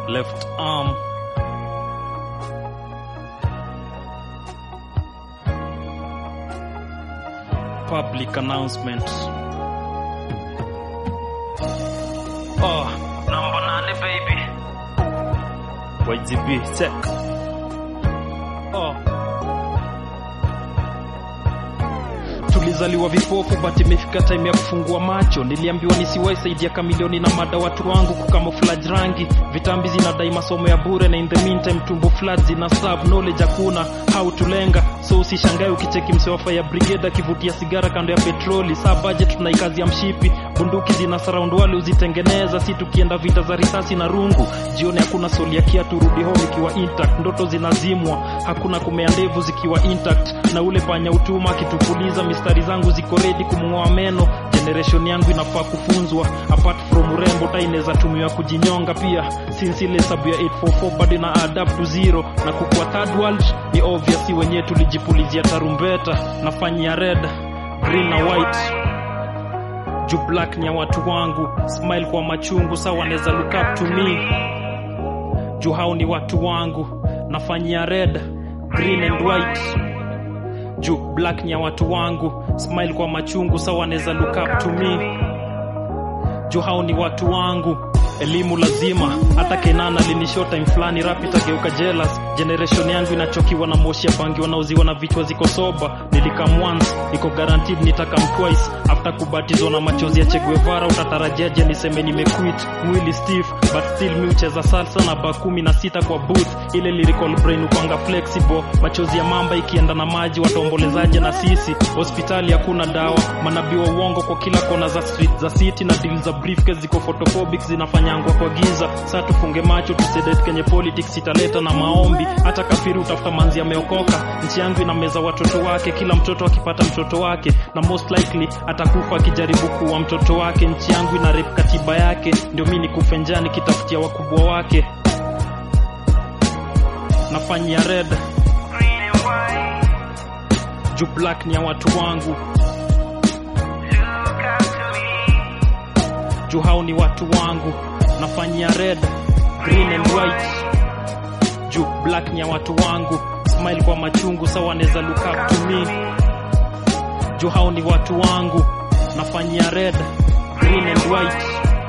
left arm public announcement oh number nane baby YGB check oh tulizaliwa vipofu but imefika time ya kufungua macho niliambiwa nisiwahi saidia kamilioni na mada watu wangu kukamoflage rangi vitambi zinadai masomo ya bure na in the meantime tumbo flat zina serve knowledge hakuna how tulenga so usishangae ukicheki msewafa ya brigade akivutia sigara kando ya petroli saa budget tunaikazi ya mshipi bunduki zina surround wale uzitengeneza si tukienda vita za risasi na rungu jioni hakuna soli ya kia turudi home ikiwa intact ndoto zinazimwa hakuna kumea ndevu zikiwa intact na ule panya utuma akitupuliza mistari zangu ziko redi kumng'oa meno generation yangu inafaa kufunzwa apart from urembo ta inaweza tumiwa kujinyonga pia since ile hesabu ya 844 bado ina adapt to zero na kukua third world ni obvious si wenyewe tulijipulizia tarumbeta nafanyia red green na white juu black ni ya watu wangu smile kwa machungu sawa wanaweza look up to me juu hao ni watu wangu nafanyia red green and white juu black ni ya watu wangu smile kwa machungu sawa wanaweza look up to me juu hao ni watu wangu elimu lazima hata kenana linisho time fulani rap itageuka jealous generation yangu inachokiwa na moshi ya bangi wanaoziwa na vichwa ziko soba nilikam once iko guaranteed nitakam twice after kubatizwa na machozi ya Che Guevara utatarajiaje niseme nimequit mwili stiff but still mi ucheza salsa na ba kumi na sita kwa booth ile lyrical brain upanga flexible machozi ya mamba ikienda na maji wataombolezaje na sisi hospitali hakuna dawa manabii wa uongo kwa kila kona za street za city na deal za briefcase ziko photophobic zinafanyangwa kwa giza saa tufunge macho tusedate kenye politics italeta na maombi hata kafiri utafuta manzi ameokoka nchi yangu inameza watoto wake kila mtoto akipata mtoto wake na most likely atakufa akijaribu kuwa mtoto wake nchi yangu ina rep katiba yake ndio mi nikufe njaa nikitafutia wakubwa wake nafanyia red juu black ni ya watu wangu juu hao ni watu wangu nafanyia red green and white juu black ni ya watu wangu smile kwa machungu sawa wanaweza look up to me juu hao ni watu wangu nafanyia red green and white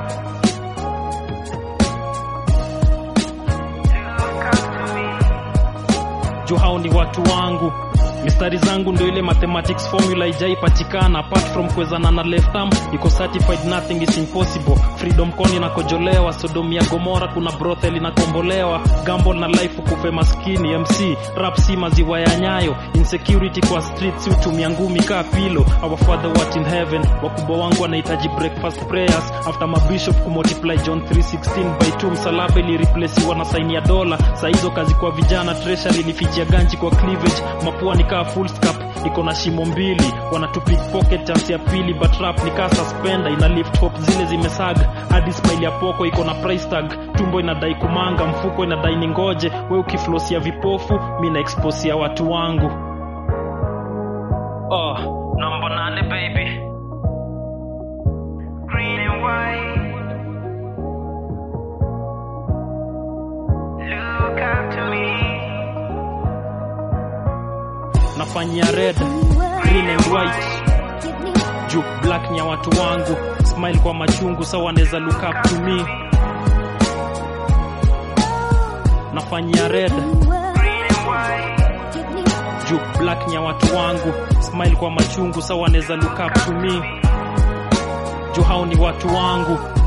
juu hao ni watu wangu mistari zangu ndio ile mathematics formula ijaipatikana apart from kuwezana na left arm iko certified nothing is impossible freedom con inakojolewa sodom ya gomora kuna brothel inakombolewa gamble na life kufe maskini mc rap si maziwa ya nyayo insecurity kwa streets utumia ngumi kaa pilo our father what in heaven wakubwa wangu wanahitaji breakfast prayers after mabishop kumultiply john 316 by 2 msalaba ilireplesiwa na saini ya dola saa hizo kazi kwa vijana treasury ilifichia ganji kwa cleavage mapua ni kaa full scap iko na shimo mbili wanatu pickpocket chance ya pili but rap ni kaa suspender ina lift hop zile zimesaga hadi smile ya poko iko na price tag tumbo inadai kumanga mfuko inadai ni ngoje we ukiflosia vipofu mi na exposia watu wangu oh, namba nane baby green and white. Look up to me. nafanyia red green and white juu black ni ya watu wangu smile kwa machungu sawa wanaweza look up to me nafanyia red Green and white. juu black ni ya watu wangu smile kwa machungu sawa wanaweza look up to me juu hao ni watu wangu